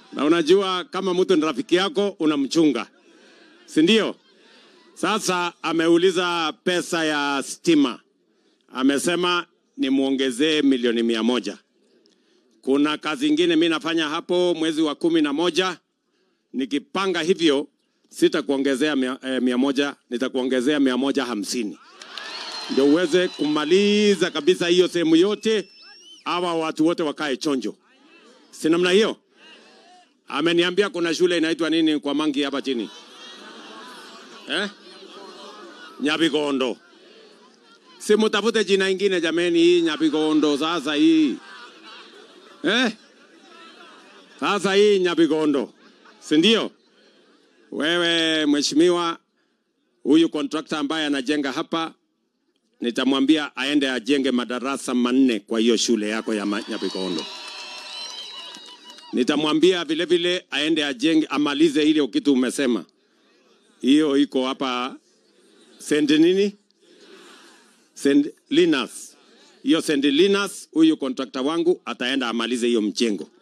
na unajua kama mtu ni rafiki yako unamchunga, si ndio? Sasa ameuliza pesa ya stima, amesema nimwongezee milioni mia moja. Kuna kazi ingine mi nafanya hapo mwezi wa kumi na moja, nikipanga hivyo sitakuongezea mia, eh, mia moja, nitakuongezea mia moja hamsini ndio uweze kumaliza kabisa hiyo sehemu yote, hawa watu wote wakae chonjo, si namna hiyo? Ameniambia kuna shule inaitwa nini kwa mangi hapa chini eh? Nyabigondo. Si mutafute jina ingine jameni, hii Nyabigondo sasa hii eh? Sasa hii Nyabigondo, si ndio? Wewe mheshimiwa, huyu kontrakta ambaye anajenga hapa, nitamwambia aende ajenge madarasa manne kwa hiyo shule yako ya Ma- Nyabigondo. Nitamwambia vile vile aende ajenge, amalize ile kitu umesema, hiyo iko hapa St. nini St. Linus. Hiyo St. Linus, huyu kontrakta wangu ataenda amalize hiyo mjengo.